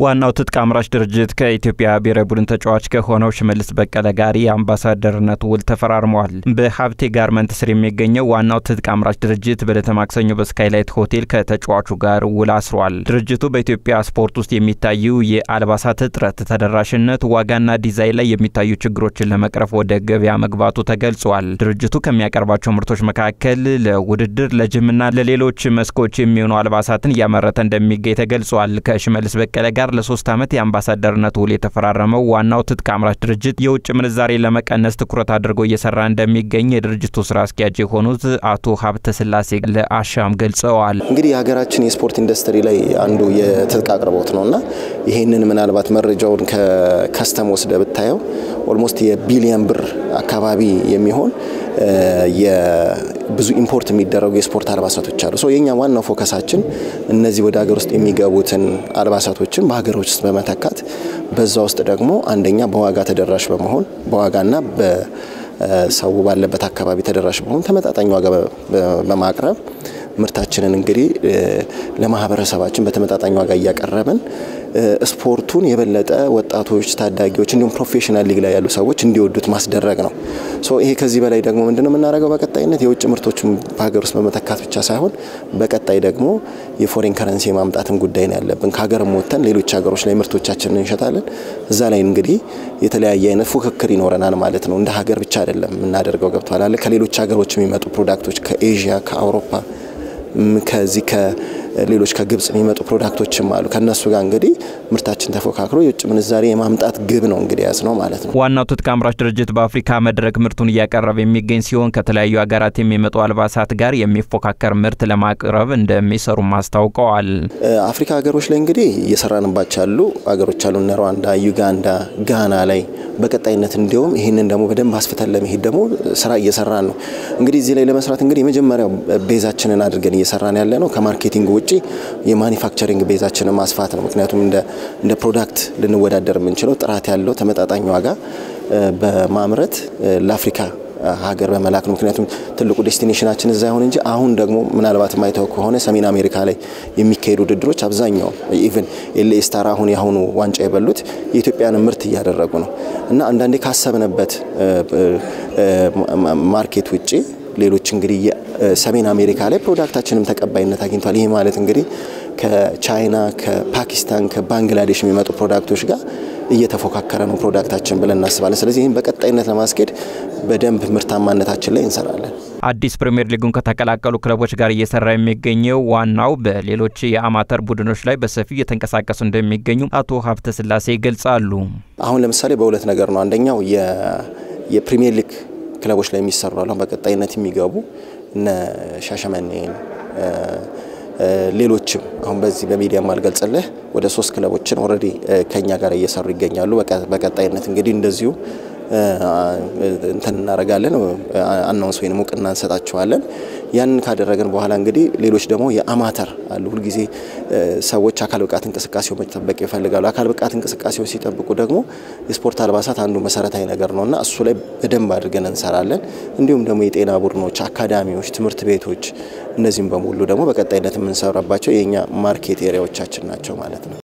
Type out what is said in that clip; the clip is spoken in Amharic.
ዋናው ትጥቅ አምራች ድርጅት ከኢትዮጵያ ብሔራዊ ቡድን ተጫዋች ከሆነው ሽመልስ በቀለ ጋር የአምባሳደርነት ውል ተፈራርመዋል። በሀብቴ ጋርመንት ስር የሚገኘው ዋናው ትጥቅ አምራች ድርጅት በዕለተ ማክሰኞ በስካይላይት ሆቴል ከተጫዋቹ ጋር ውል አስሯል። ድርጅቱ በኢትዮጵያ ስፖርት ውስጥ የሚታዩ የአልባሳት እጥረት፣ ተደራሽነት፣ ዋጋና ዲዛይን ላይ የሚታዩ ችግሮችን ለመቅረፍ ወደ ገበያ መግባቱ ተገልጿል። ድርጅቱ ከሚያቀርባቸው ምርቶች መካከል ለውድድር፣ ለጅምና ለሌሎች መስኮች የሚሆኑ አልባሳትን እያመረተ እንደሚገኝ ተገልጿል። ከሽመልስ በቀለ ጋር ለሶስት ዓመት የአምባሳደርነት ውል የተፈራረመው ዋናው ትጥቅ አምራች ድርጅት የውጭ ምንዛሬ ለመቀነስ ትኩረት አድርጎ እየሰራ እንደሚገኝ የድርጅቱ ስራ አስኪያጅ የሆኑት አቶ ሀብተ ስላሴ ለአሻም ገልጸዋል። እንግዲህ የሀገራችን የስፖርት ኢንዱስትሪ ላይ አንዱ የትጥቅ አቅርቦት ነው እና ይህንን ምናልባት መረጃውን ከከስተም ወስደ ብታየው ኦልሞስት የቢሊየን ብር አካባቢ የሚሆን ብዙ ኢምፖርት የሚደረጉ የስፖርት አልባሳቶች አሉ። ሶ የኛ ዋናው ፎከሳችን እነዚህ ወደ ሀገር ውስጥ የሚገቡትን አልባሳቶችን በሀገሮች ውስጥ በመተካት በዛ ውስጥ ደግሞ አንደኛ በዋጋ ተደራሽ በመሆን በዋጋና በሰው ባለበት አካባቢ ተደራሽ በመሆን ተመጣጣኝ ዋጋ በማቅረብ ምርታችንን እንግዲህ ለማህበረሰባችን በተመጣጣኝ ዋጋ እያቀረብን ስፖርቱን የበለጠ ወጣቶች፣ ታዳጊዎች እንዲሁም ፕሮፌሽናል ሊግ ላይ ያሉ ሰዎች እንዲወዱት ማስደረግ ነው። ሶ ይሄ ከዚህ በላይ ደግሞ ምንድነው የምናደርገው? በቀጣይነት የውጭ ምርቶችን በሀገር ውስጥ በመተካት ብቻ ሳይሆን በቀጣይ ደግሞ የፎሬን ከረንሲ የማምጣትም ጉዳይ ነው ያለብን። ከሀገርም ወጥተን ሌሎች ሀገሮች ላይ ምርቶቻችንን እንሸጣለን። እዛ ላይ እንግዲህ የተለያየ አይነት ፉክክር ይኖረናል ማለት ነው። እንደ ሀገር ብቻ አይደለም የምናደርገው ገብቷል አለ ከሌሎች ሀገሮች የሚመጡ ፕሮዳክቶች ከኤዥያ ከአውሮፓ ከዚህ ከሌሎች ከግብጽ የሚመጡ ፕሮዳክቶችም አሉ። ከነሱ ጋር እንግዲህ ምርታችን ተፎካክሮ የውጭ ምንዛሬ የማምጣት ግብ ነው እንግዲህ ያዝ ነው ማለት ነው። ዋናው ትጥቅ አምራች ድርጅት በአፍሪካ መድረክ ምርቱን እያቀረበ የሚገኝ ሲሆን ከተለያዩ ሀገራት የሚመጡ አልባሳት ጋር የሚፎካከር ምርት ለማቅረብ እንደሚሰሩም አስታውቀዋል። አፍሪካ ሀገሮች ላይ እንግዲህ እየሰራንባቸው ያሉ ሀገሮች አሉ እነ ሩዋንዳ፣ ዩጋንዳ፣ ጋና ላይ በቀጣይነት እንዲሁም ይህንን ደግሞ በደንብ አስፍተን ለመሄድ ደግሞ ስራ እየሰራን ነው። እንግዲህ እዚህ ላይ ለመስራት እንግዲህ የመጀመሪያው ቤዛችንን አድርገን እየሰራን ያለ ነው ከማርኬቲንግ ውጭ የማኒፋክቸሪንግ ቤዛችንን ማስፋት ነው። ምክንያቱም እንደ ፕሮዳክት ልንወዳደር የምንችለው ጥራት ያለው ተመጣጣኝ ዋጋ በማምረት ለአፍሪካ ሀገር በመላክ ነው። ምክንያቱም ትልቁ ዴስቲኔሽናችን እዛ ይሆን እንጂ አሁን ደግሞ ምናልባት ማይተው ከሆነ ሰሜን አሜሪካ ላይ የሚካሄዱ ውድድሮች አብዛኛው ኢቨን ኤልኤ ስታር አሁን የአሁኑ ዋንጫ የበሉት የኢትዮጵያን ምርት እያደረጉ ነው እና አንዳንዴ ካሰብንበት ማርኬት ውጭ ሌሎች እንግዲህ ሰሜን አሜሪካ ላይ ፕሮዳክታችንም ተቀባይነት አግኝቷል። ይህ ማለት እንግዲህ ከቻይና፣ ከፓኪስታን፣ ከባንግላዴሽ የሚመጡ ፕሮዳክቶች ጋር እየተፎካከረ ነው ፕሮዳክታችን ብለን እናስባለን። ስለዚህ ይህም በቀጣይነት ለማስኬድ በደንብ ምርታማነታችን ላይ እንሰራለን። አዲስ ፕሪምየር ሊጉን ከተቀላቀሉ ክለቦች ጋር እየሰራ የሚገኘው ዋናው በሌሎች የአማተር ቡድኖች ላይ በሰፊው እየተንቀሳቀሱ እንደሚገኙ አቶ ሀብተ ስላሴ ይገልጻሉ። አሁን ለምሳሌ በሁለት ነገር ነው። አንደኛው የፕሪምየር ሊግ ክለቦች ላይ የሚሰሩ አሉ። በቀጣይነት የሚገቡ እነ ሻሸመኔን ሌሎችም አሁን በዚህ በሚዲያ ማልገልጽልህ ወደ ሶስት ክለቦችን ኦልሬዲ ከኛ ጋር እየሰሩ ይገኛሉ። በቀጣይነት እንግዲህ እንደዚሁ እንትን እናደርጋለን፣ አናውንስ ወይም እውቅና እንሰጣቸዋለን። ያንን ካደረግን በኋላ እንግዲህ ሌሎች ደግሞ የአማተር አሉ። ሁልጊዜ ሰዎች አካል ብቃት እንቅስቃሴው መጠበቅ ይፈልጋሉ። አካል ብቃት እንቅስቃሴው ሲጠብቁ ደግሞ የስፖርት አልባሳት አንዱ መሰረታዊ ነገር ነው እና እሱ ላይ በደንብ አድርገን እንሰራለን። እንዲሁም ደግሞ የጤና ቡድኖች፣ አካዳሚዎች፣ ትምህርት ቤቶች እነዚህም በሙሉ ደግሞ በቀጣይነት የምንሰራባቸው የእኛ ማርኬት ኤሪያዎቻችን ናቸው ማለት ነው።